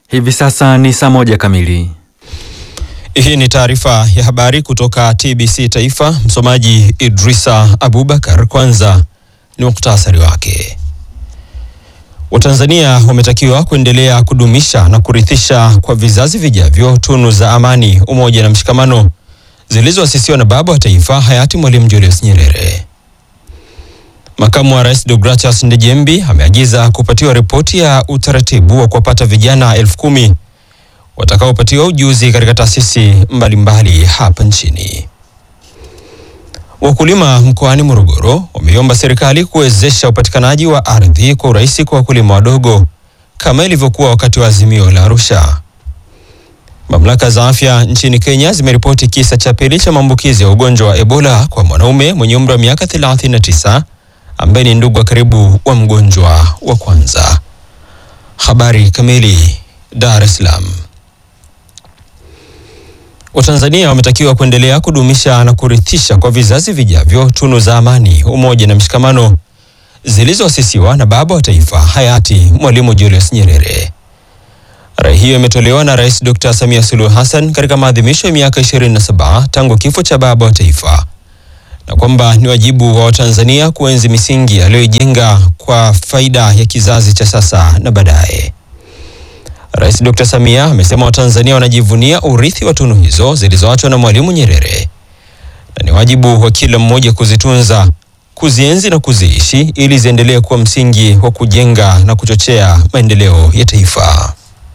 Hivi sasa ni saa moja kamili. Hii ni taarifa ya habari kutoka TBC Taifa. Msomaji Idrisa Abubakar. Kwanza ni muktasari wake. Watanzania wametakiwa kuendelea kudumisha na kurithisha kwa vizazi vijavyo tunu za amani, umoja na mshikamano zilizoasisiwa na baba wa taifa hayati Mwalimu Julius Nyerere. Makamu wa Rais Deogratias Ndejembi ameagiza kupatiwa ripoti ya utaratibu wa kuwapata vijana elfu kumi watakaopatiwa ujuzi katika taasisi mbalimbali hapa nchini. Wakulima mkoani Morogoro wameiomba serikali kuwezesha upatikanaji wa ardhi kwa urahisi kwa wakulima wadogo kama ilivyokuwa wakati wa Azimio la Arusha. Mamlaka za afya nchini Kenya zimeripoti kisa cha pili cha maambukizi ya ugonjwa wa Ebola kwa mwanaume mwenye umri wa miaka 39 ambaye ni ndugu wa karibu wa mgonjwa wa kwanza. Habari kamili. Dar es Salaam. Watanzania wametakiwa kuendelea kudumisha na kurithisha kwa vizazi vijavyo tunu za amani, umoja na mshikamano zilizoasisiwa na baba wa taifa hayati Mwalimu Julius Nyerere. Rai hiyo imetolewa na Rais Dr. Samia Suluhu Hassan katika maadhimisho ya miaka 27 tangu kifo cha baba wa taifa na kwamba ni wajibu wa Watanzania kuenzi misingi aliyoijenga kwa faida ya kizazi cha sasa na baadaye. Rais Dr. Samia amesema Watanzania wanajivunia urithi wa tunu hizo zilizoachwa na Mwalimu Nyerere na ni wajibu wa kila mmoja kuzitunza, kuzienzi na kuziishi ili ziendelee kuwa msingi wa kujenga na kuchochea maendeleo ya taifa.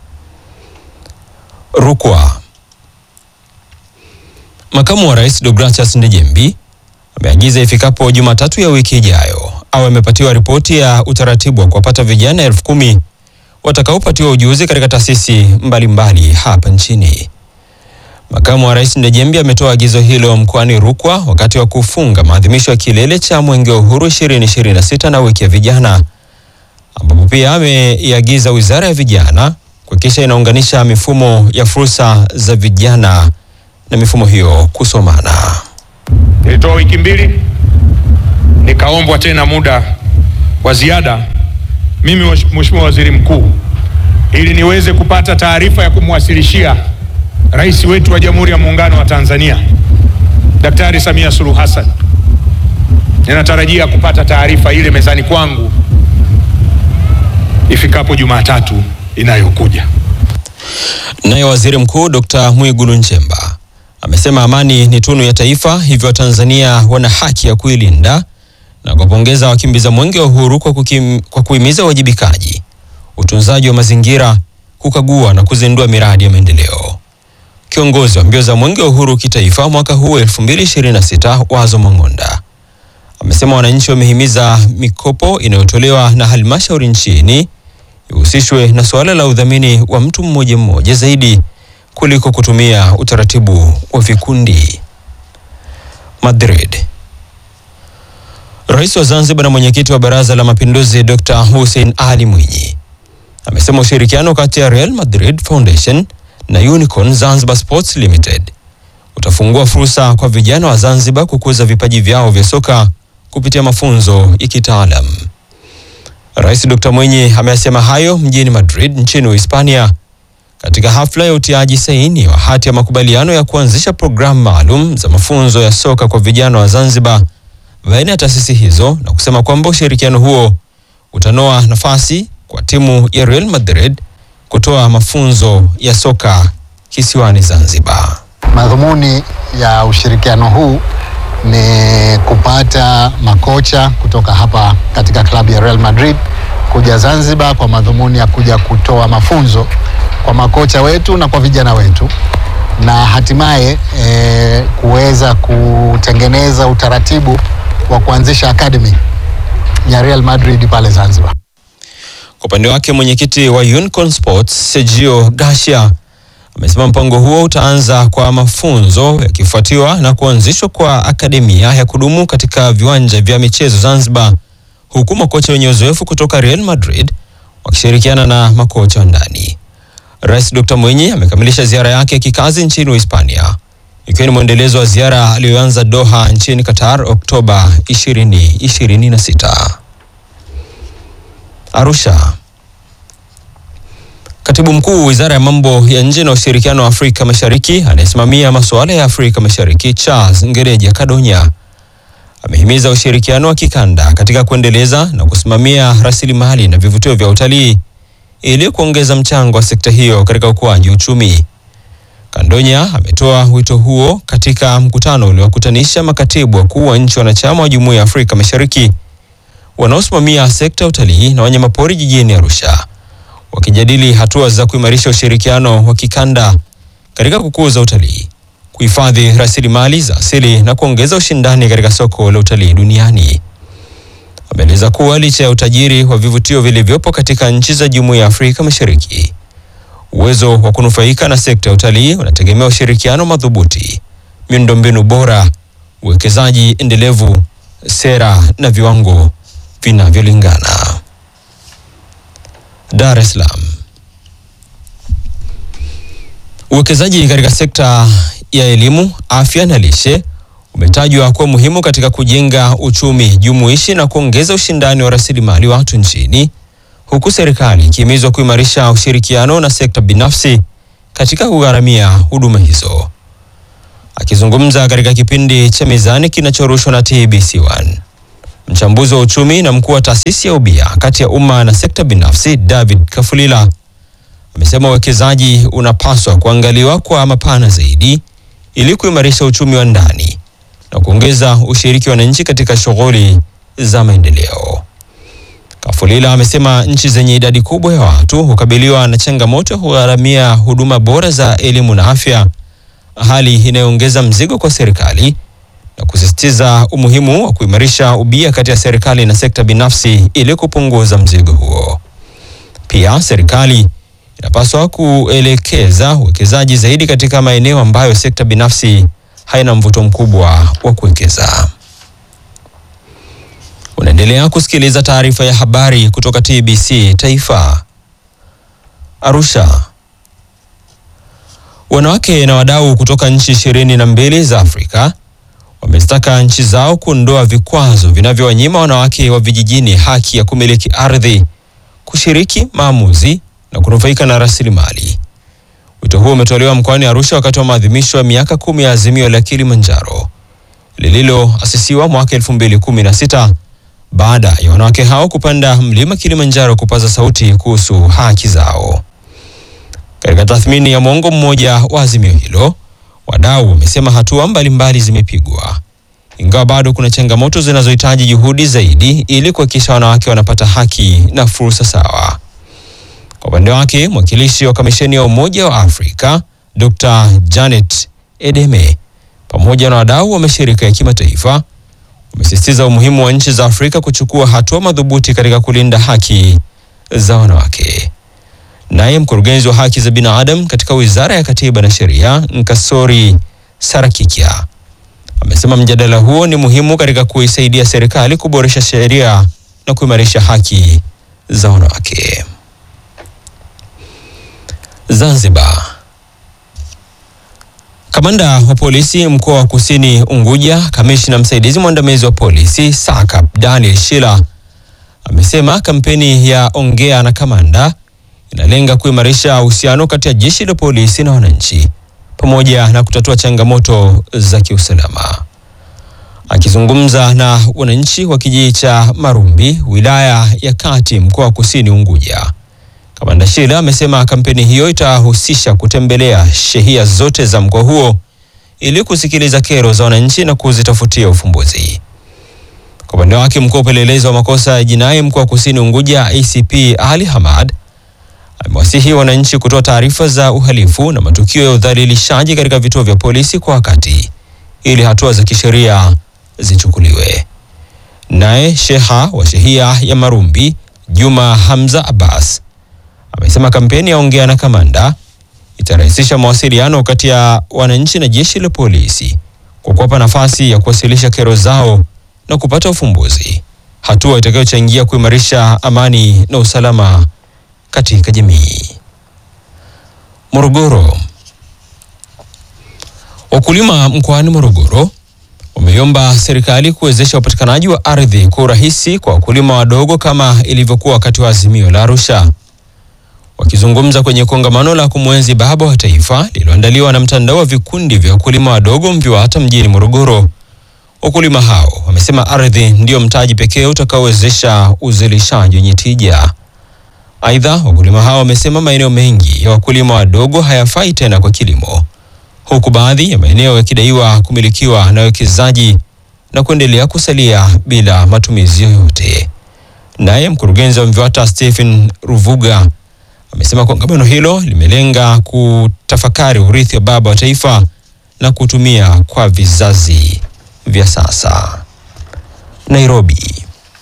Rukwa. Makamu wa Rais Deogratias Ndejembi ameagiza ifikapo Jumatatu ya wiki ijayo au amepatiwa ripoti ya utaratibu wa kuwapata vijana elfu kumi watakaopatiwa ujuzi katika taasisi mbalimbali hapa nchini. Makamu wa Rais Ndejembi ametoa agizo hilo mkoani Rukwa wakati wa kufunga maadhimisho ya kilele cha Mwenge wa Uhuru 2026 na wiki ya vijana, ambapo pia ameiagiza Wizara ya Vijana kuhakikisha inaunganisha mifumo ya fursa za vijana na mifumo hiyo kusomana. Nilitoa wiki mbili, nikaombwa tena muda wa ziada mimi Mheshimiwa Waziri Mkuu, ili niweze kupata taarifa ya kumwasilishia Rais wetu wa Jamhuri ya Muungano wa Tanzania Daktari Samia Suluhu Hassan. Ninatarajia kupata taarifa ile mezani kwangu ifikapo Jumatatu inayokuja. Naye Waziri Mkuu Dr. Mwigulu Nchemba amesema amani ni tunu ya taifa, hivyo Watanzania wana haki ya kuilinda na kuwapongeza wakimbiza mwenge wa uhuru kwa, kukim, kwa kuhimiza uwajibikaji, utunzaji wa mazingira, kukagua na kuzindua miradi ya maendeleo. Kiongozi wa mbio za mwenge wa uhuru kitaifa mwaka huu 2026 Wazo Mang'onda amesema wananchi wamehimiza mikopo inayotolewa na halmashauri nchini ihusishwe na suala la udhamini wa mtu mmoja mmoja zaidi kuliko kutumia utaratibu wa vikundi. Madrid. Rais wa Zanzibar na mwenyekiti wa Baraza la Mapinduzi Dr. Hussein Ali Mwinyi amesema ushirikiano kati ya Real Madrid Foundation na Unicorn Zanzibar Sports Limited utafungua fursa kwa vijana wa Zanzibar kukuza vipaji vyao vya soka kupitia mafunzo ya kitaalam. Rais Dr. Mwinyi amesema hayo mjini Madrid nchini Uhispania katika hafla ya utiaji saini wa hati ya makubaliano ya kuanzisha programu maalum za mafunzo ya soka kwa vijana wa Zanzibar baina ya taasisi hizo na kusema kwamba ushirikiano huo utanoa nafasi kwa timu ya Real Madrid kutoa mafunzo ya soka kisiwani Zanzibar. Madhumuni ya ushirikiano huu ni kupata makocha kutoka hapa katika klabu ya Real Madrid kuja Zanzibar kwa madhumuni ya kuja kutoa mafunzo kwa makocha wetu na kwa vijana wetu na hatimaye e, kuweza kutengeneza utaratibu wa kuanzisha academy ya Real Madrid pale Zanzibar. Kwa upande wake mwenyekiti wa Unicorn Sports Sergio Garcia amesema mpango huo utaanza kwa mafunzo yakifuatiwa na kuanzishwa kwa akademia ya kudumu katika viwanja vya michezo Zanzibar, huku makocha wenye uzoefu kutoka Real Madrid wakishirikiana na makocha wa ndani. Rais Dr. Mwinyi amekamilisha ziara yake ya kikazi nchini Uhispania ikiwa ni mwendelezo wa ziara aliyoanza Doha nchini Qatar Oktoba 2026. Arusha. Katibu mkuu wizara ya mambo ya nje na ushirikiano wa Afrika Mashariki anayesimamia masuala ya Afrika Mashariki Charles Ngereja Kadonya amehimiza ushirikiano wa kikanda katika kuendeleza na kusimamia rasilimali na vivutio vya utalii ili kuongeza mchango wa sekta hiyo katika ukuaji uchumi. Kandonya ametoa wito huo katika mkutano uliowakutanisha makatibu wakuu wa nchi wanachama wa Jumuiya ya Afrika Mashariki wanaosimamia sekta ya utalii na wanyamapori jijini Arusha, wakijadili hatua za kuimarisha ushirikiano wa kikanda katika kukuza utalii, kuhifadhi rasilimali za asili na kuongeza ushindani katika soko la utalii duniani. Ameeleza kuwa licha ya utajiri wa vivutio vilivyopo katika nchi za Jumuiya ya Afrika Mashariki, uwezo wa kunufaika na sekta ya utalii unategemea ushirikiano madhubuti, miundombinu bora, uwekezaji endelevu, sera na viwango vinavyolingana. Dar es Salaam. Uwekezaji katika sekta ya elimu, afya na lishe umetajwa kuwa muhimu katika kujenga uchumi jumuishi na kuongeza ushindani wa rasilimali watu nchini, huku serikali ikihimizwa kuimarisha ushirikiano na sekta binafsi katika kugharamia huduma hizo. Akizungumza katika kipindi cha Mizani kinachorushwa na TBC1, mchambuzi wa uchumi na mkuu wa taasisi ya ubia kati ya umma na sekta binafsi David Kafulila amesema uwekezaji unapaswa kuangaliwa kwa mapana zaidi ili kuimarisha uchumi wa ndani na kuongeza ushiriki wa wananchi katika shughuli za maendeleo. Kafulila amesema nchi zenye idadi kubwa ya watu hukabiliwa na changamoto ya kugharamia huduma bora za elimu na afya, hali inayoongeza mzigo kwa serikali na kusisitiza umuhimu wa kuimarisha ubia kati ya serikali na sekta binafsi ili kupunguza mzigo huo. Pia serikali inapaswa kuelekeza uwekezaji zaidi katika maeneo ambayo sekta binafsi haina mvuto mkubwa wa kuwekeza. Unaendelea kusikiliza taarifa ya habari kutoka TBC Taifa. Arusha. Wanawake na wadau kutoka nchi ishirini na mbili za Afrika wamezitaka nchi zao kuondoa vikwazo vinavyowanyima wanawake wa vijijini haki ya kumiliki ardhi, kushiriki maamuzi na kunufaika na rasilimali. Wito huo umetolewa mkoani Arusha wakati wa maadhimisho ya miaka kumi ya azimio la Kilimanjaro lililoasisiwa mwaka 2016 baada ya wanawake hao kupanda mlima Kilimanjaro kupaza sauti kuhusu haki zao. Katika tathmini ya mwongo mmoja wa azimio hilo, wadau wamesema hatua mbalimbali zimepigwa, ingawa bado kuna changamoto zinazohitaji juhudi zaidi ili kuhakikisha wanawake wanapata haki na fursa sawa. Kwa upande wake, mwakilishi wa kamisheni ya Umoja wa Afrika Dr. Janet Edeme pamoja na wadau wa mashirika ya kimataifa wamesisitiza umuhimu wa nchi za Afrika kuchukua hatua madhubuti katika kulinda haki za wanawake. Naye mkurugenzi wa haki za binadamu katika Wizara ya Katiba na Sheria Nkasori Sarakikia amesema mjadala huo ni muhimu katika kuisaidia serikali kuboresha sheria na kuimarisha haki za wanawake. Zanzibar. Kamanda wa polisi mkoa wa Kusini Unguja, kamishna msaidizi mwandamizi wa polisi SACP Daniel Shila amesema kampeni ya Ongea na Kamanda inalenga kuimarisha uhusiano kati ya jeshi la polisi na wananchi pamoja na kutatua changamoto za kiusalama. Akizungumza na wananchi wa kijiji cha Marumbi, wilaya ya Kati, mkoa wa Kusini Unguja, Kamanda Shila amesema kampeni hiyo itahusisha kutembelea shehia zote za mkoa huo ili kusikiliza kero za wananchi na kuzitafutia ufumbuzi. Kwa upande wake, mkuu wa upelelezi wa makosa ya jinai mkoa wa Kusini Unguja ACP Ali Hamad amewasihi wananchi kutoa taarifa za uhalifu na matukio ya udhalilishaji katika vituo vya polisi kwa wakati ili hatua za kisheria zichukuliwe. Naye sheha wa shehia ya Marumbi Juma Hamza Abbas amesema kampeni ya Ongea na Kamanda itarahisisha mawasiliano kati ya wananchi na jeshi la polisi kwa kuwapa nafasi ya kuwasilisha kero zao na kupata ufumbuzi, hatua itakayochangia kuimarisha amani na usalama katika jamii. Morogoro. Wakulima mkoani Morogoro wameiomba serikali kuwezesha upatikanaji wa ardhi kwa urahisi kwa wakulima wadogo kama ilivyokuwa wakati wa azimio la Arusha. Wakizungumza Akizungumza kwenye kongamano la kumwenzi baba wa taifa lililoandaliwa na mtandao wa vikundi vya wakulima wadogo MVIWATA mjini Morogoro, wakulima hao wamesema ardhi ndiyo mtaji pekee utakaowezesha uzalishaji wenye tija. Aidha, wakulima hao wamesema maeneo mengi ya wakulima wadogo hayafai tena kwa kilimo, huku baadhi ya maeneo yakidaiwa kumilikiwa na wawekezaji na kuendelea kusalia bila matumizi yoyote. Naye mkurugenzi wa MVIWATA Stephen Ruvuga amesema kongamano hilo limelenga kutafakari urithi wa baba wa taifa na kutumia kwa vizazi vya sasa. Nairobi.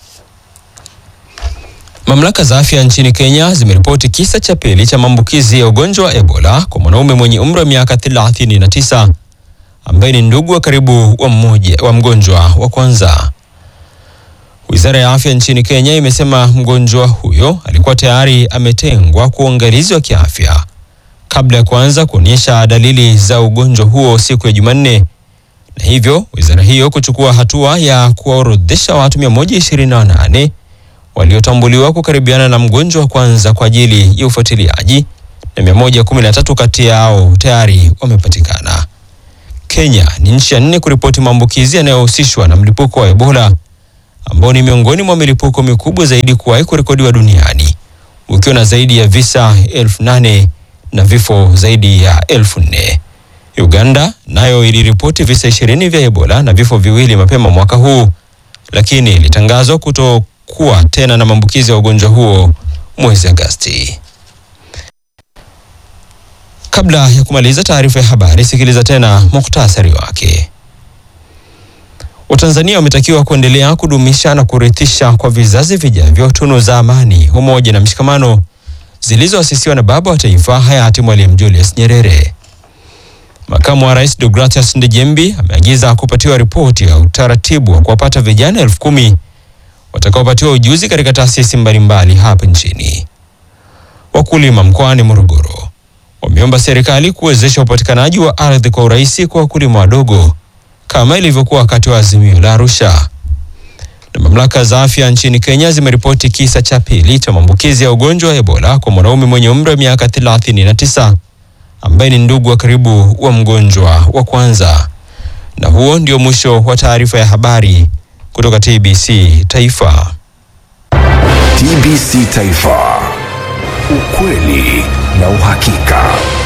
Mamlaka za afya nchini Kenya zimeripoti kisa cha pili cha maambukizi ya ugonjwa wa Ebola kwa mwanaume mwenye umri wa miaka 39 ambaye ni ndugu wa karibu wa mmoja wa mgonjwa wa kwanza. Wizara ya afya nchini Kenya imesema mgonjwa huyo alikuwa tayari ametengwa kwa uangalizi wa kiafya kabla ya kuanza kuonyesha dalili za ugonjwa huo siku ya Jumanne, na hivyo wizara hiyo kuchukua hatua ya kuwaorodhesha watu 128 waliotambuliwa kukaribiana na mgonjwa wa kwanza kwa ajili ya ufuatiliaji na 113 kati yao tayari wamepatikana. Kenya ni nchi ya nne kuripoti maambukizi yanayohusishwa na mlipuko wa Ebola ambao ni miongoni mwa milipuko mikubwa zaidi kuwahi kurekodiwa duniani ukiwa na zaidi ya visa elfu nane na vifo zaidi ya elfu nne. Uganda nayo iliripoti visa ishirini vya Ebola na vifo viwili mapema mwaka huu, lakini ilitangazwa kutokuwa tena na maambukizi ya ugonjwa huo mwezi Agosti. Kabla ya kumaliza taarifa ya habari, sikiliza tena muhtasari wake. Watanzania wametakiwa kuendelea kudumisha na kurithisha kwa vizazi vijavyo tunu za amani, umoja na mshikamano zilizoasisiwa na baba wa taifa hayati Mwalimu Julius Nyerere. Makamu wa Rais Deogratias Ndejembi ameagiza kupatiwa ripoti ya utaratibu wa kuwapata vijana elfu kumi watakaopatiwa ujuzi katika taasisi mbalimbali hapa nchini. Wakulima mkoani Morogoro wameomba serikali kuwezesha upatikanaji wa ardhi kwa urahisi kwa wakulima wadogo kama ilivyokuwa wakati wa Azimio la Arusha. Na mamlaka za afya nchini Kenya zimeripoti kisa cha pili cha maambukizi ya ugonjwa wa Ebola kwa mwanaume mwenye umri wa miaka 39 ambaye ni ndugu wa karibu wa mgonjwa wa kwanza. Na huo ndio mwisho wa taarifa ya habari kutoka TBC Taifa. TBC Taifa, ukweli na uhakika.